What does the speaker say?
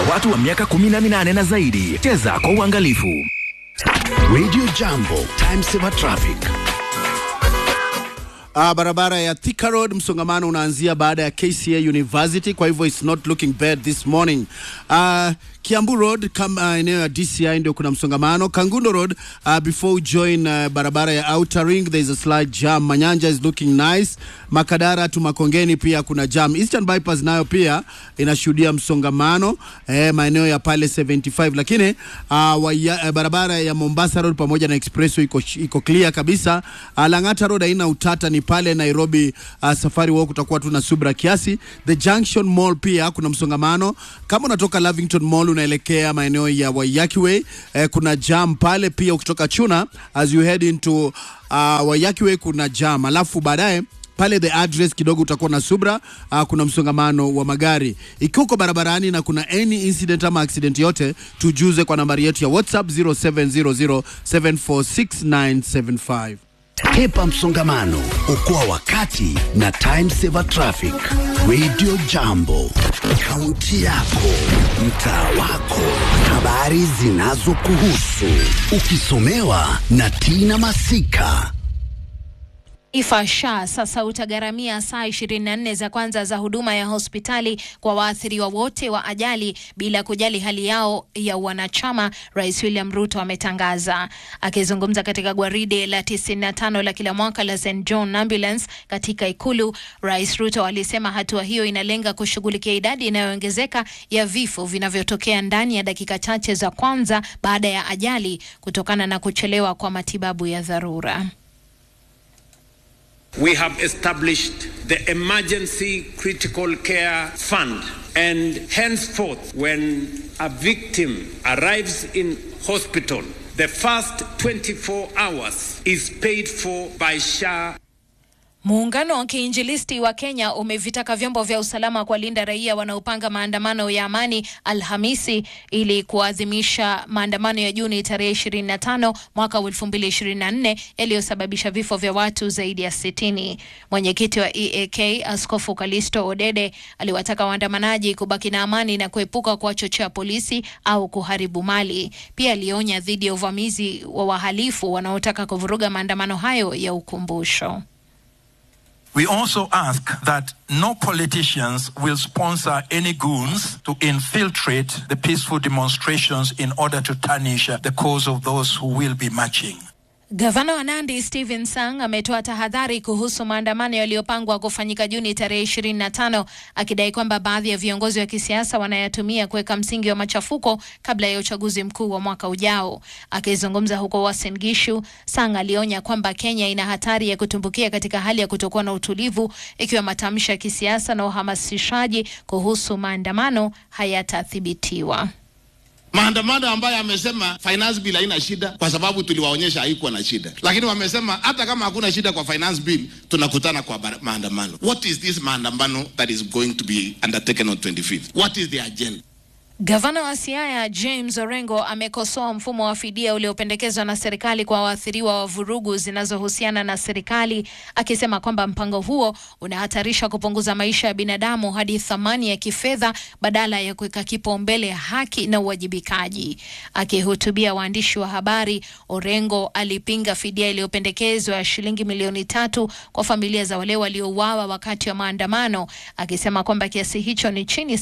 watu wa miaka 18 na zaidi. Cheza kwa uangalifu. Radio Jambo, time saver traffic. Uh, barabara ya Thika Road msongamano unaanzia baada ya KCA University, kwa hivyo it's not looking bad this morning. Uh, Kiambu Road kama eneo ya DCI ndio kuna msongamano. Kangundo Road uh, before you join uh, barabara ya Outer Ring there is a slight jam. Manyanja is looking nice. Makadara tu Makongeni pia kuna jam. Eastern Bypass nayo pia inashuhudia msongamano eh, maeneo ya pale 75 lakini uh, waya, uh, barabara ya Mombasa Road pamoja na Expressway iko, iko clear kabisa. Uh, Lang'ata Road haina utata, ni pale Nairobi uh, Safari Walk utakuwa tu na subra kiasi. The Junction Mall pia kuna msongamano. Kama unatoka Lavington Mall unaelekea maeneo ya Waiyaki Way eh, kuna jam pale pia. Ukitoka Chuna as you head into uh, Waiyaki Way kuna jam, alafu baadaye pale the address kidogo utakuwa na subra uh, kuna msongamano wa magari. Ikiwa uko barabarani na kuna any incident ama accident yote, tujuze kwa nambari yetu ya WhatsApp 0700746975. Hepa msongamano, okoa wakati na time saver traffic. Radio Jambo, kaunti yako, mtaa wako, habari zinazokuhusu, ukisomewa na Tina Masika. Taifa SHA sasa utagharamia saa 24 za kwanza za huduma ya hospitali kwa waathiriwa wote wa ajali bila kujali hali yao ya wanachama, Rais William Ruto ametangaza. Akizungumza katika gwaride la 95 la kila mwaka la St John Ambulance katika Ikulu, Rais Ruto alisema hatua hiyo inalenga kushughulikia idadi inayoongezeka ya vifo vinavyotokea ndani ya dakika chache za kwanza baada ya ajali kutokana na kuchelewa kwa matibabu ya dharura. We have established the Emergency Critical Care Fund, and henceforth, when a victim arrives in hospital, the first 24 hours is paid for by SHA. Muungano wa kiinjilisti wa Kenya umevitaka vyombo vya usalama kuwalinda raia wanaopanga maandamano ya amani Alhamisi ili kuadhimisha maandamano ya Juni tarehe 25 mwaka 2024 yaliyosababisha vifo vya watu zaidi ya 60. Mwenyekiti wa EAK Askofu Kalisto Odede aliwataka waandamanaji kubaki na amani na kuepuka kuwachochea polisi au kuharibu mali. Pia alionya dhidi ya uvamizi wa wahalifu wanaotaka kuvuruga maandamano hayo ya ukumbusho. We also ask that no politicians will sponsor any goons to infiltrate the peaceful demonstrations in order to tarnish the cause of those who will be marching. Gavana wa Nandi Stephen Sang ametoa tahadhari kuhusu maandamano yaliyopangwa kufanyika Juni tarehe 25 akidai kwamba baadhi ya viongozi wa kisiasa wanayatumia kuweka msingi wa machafuko kabla ya uchaguzi mkuu wa mwaka ujao. Akizungumza huko Uasin Gishu, Sang alionya kwamba Kenya ina hatari ya kutumbukia katika hali ya kutokuwa na utulivu ikiwa matamshi ya kisiasa na uhamasishaji kuhusu maandamano hayatathibitiwa. maandamano ambayo amesema finance bill haina shida kwa sababu tuliwaonyesha haikuwa na shida, lakini wamesema hata kama hakuna shida kwa finance bill tunakutana kwa bara- maandamano. What is this maandamano that is going to be undertaken on 25th? What is the agenda? Gavana wa Siaya James Orengo amekosoa mfumo wa fidia uliopendekezwa na serikali kwa waathiriwa wa vurugu zinazohusiana na serikali, akisema kwamba mpango huo unahatarisha kupunguza maisha ya binadamu hadi thamani ya kifedha badala ya kuweka kipaumbele haki na uwajibikaji. Akihutubia waandishi wa habari, Orengo alipinga fidia iliyopendekezwa ya shilingi milioni tatu kwa familia za wale waliouawa wakati wa maandamano, akisema kwamba kiasi hicho ni chini